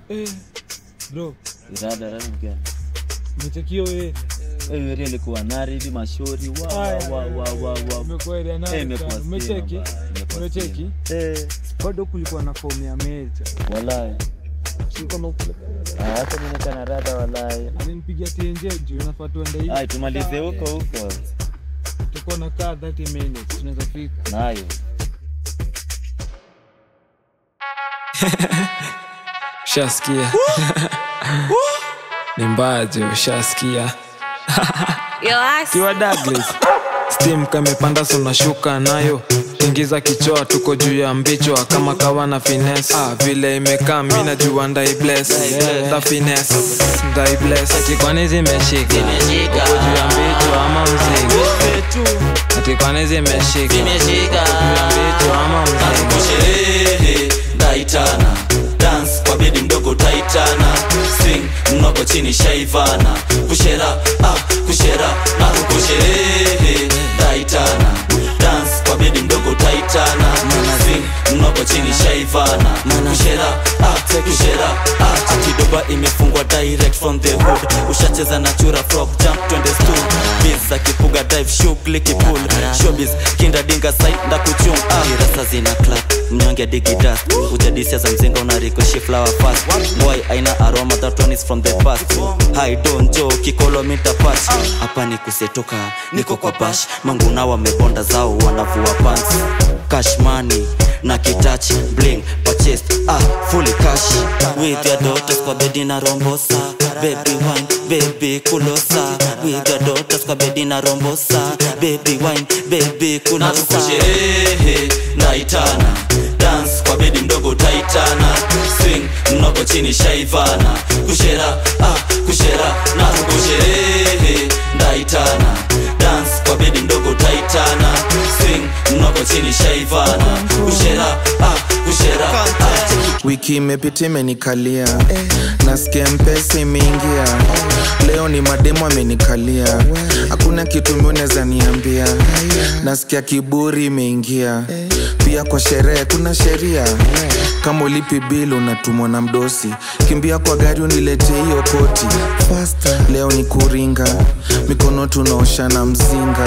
Eh, bro, Irada rada mgani? umechekio wewe. Wewe area ilikuwa nari hivi mashauri wa wa Aya, wa wa wa wa. Umekuwa area Eh, nani imekuwa sana. stima Umecheki? bana, imekuwa Umecheki? stima. Eh, Bado kulikuwa na fomu ya meja. wallahi. Si kama ukule- Ah, hata mimi nika rada wallahi. alinipigia TNJ juu nafaa tuende hivi. Ai, tumalize huko huko. Tuko na kaa 30 minutes tunaweza fika. Nayo. ushasikia ni mbaje ushasikia Yo, ass. kiwa Douglas steam kamepanda sunashuka nayo tingiza kichoa tuko juu ya mbichwa kama kawa na finesse ah, vile imekaa mi najua ndai bless the finesse ndai bless ati kwani zimeshika uko juu ya mbichwa ama mzigo ati kwani zimeshika uko juu ya mbichwa ama mzigo kusherehe ndaitana dance kwa bedi mdogo taitana swing mnoko chini shaivana kushera ah, kushera na kusherehe ndaitana dance kwa bedi mdogo taitana swing mnoko chini shaivana kushera ah, kushera ah, akidoba imefungwa direct from the hood ushacheza na chura frog jump twende stool biz akipuga dive shughuli kipul showbiz kinda dinga side nda kuchum ah. kirasa zina clap mnyonge digi dust ujadisia za mzinga unarikoshi flower fast boy aina aroma that one is from the past hi don jo kikolo mita patch hapa ni kusetoka niko kwa bash manguna wamebonda zao wanavua pants cash money na kitach bling purchased ah fully cash with your daughters kwa bedi na rombosa baby wine baby kulosa with your daughters kwa bedi na rombosa baby wine baby kulosa kusherehe naitana dance kwa bedi mdogo taitana swing mnoko chini shaivana kushera ah kushera na kusherehe ndaitana dance kwa bedi mdogo taitana swing mnoko chini shaivana kushera ah kushera ah. wiki imepita imenikalia nasikia mpesa imeingia leo ni mademo amenikalia hakuna kitu miuneza niambia nasikia kiburi imeingia pia kwa sherehe kuna sheria kama ulipi bil unatumwa na mdosi kimbia kwa gari uniletee hiyo koti leo ni kuringa mikono tunaoshana mzinga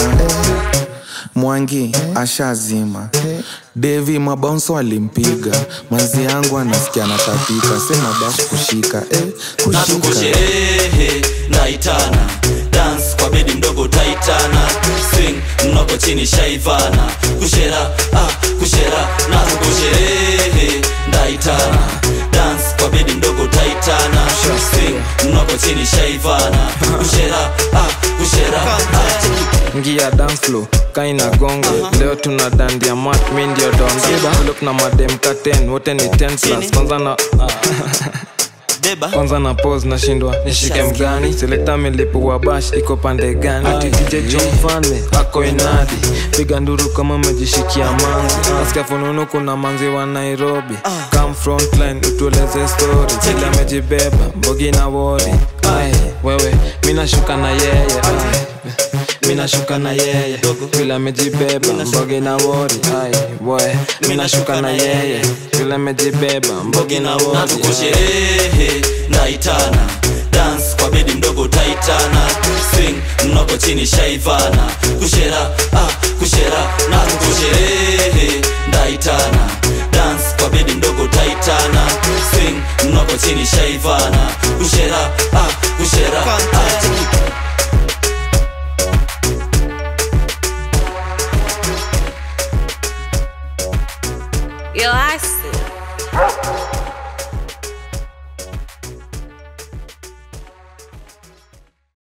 mwangi ashazima devi mabaunso alimpiga manzi yangu anasikia natapika sema basi kushika eh, na kushika tukusherehe naitana dance kwa bedi mdogo taitana swing mnoko chini shaivana kushera ah, kushera na tukusherehe ndaitana dance kwa bedi mdogo taitana swing mnoko chini shaivana kushera ah, kushera ah. ngia dance flow kaina gongo leo tuna dandia mat mi ndio donda look na madem katen wote ni 10 plus kwanza na deba kwanza na pose nashindwa nishike mgani selekta milipu wa bash iko pande gani ati dj jo mfalme ako inadi piga nduru kama umejishikia manzi nasikia fununu kuna manzi wa nairobi come frontline utueleze story vile amejibeba mbogi na wori ai wewe mi nashuka na yeye ai mi nashuka na yeye vile amejibeba mbogi na wori ai we mi nashuka na yeye vile amejibeba mbogi na na wori ai. tukusherehe naitana dance kwa bedi mdogo taitana swing mnoko chini shaivana kushera ah, kushera na tukusherehe ndaitana dance kwa bedi mdogo taitana swing mnoko chini shaivana kushera ah, kushera ah. Yo, ass.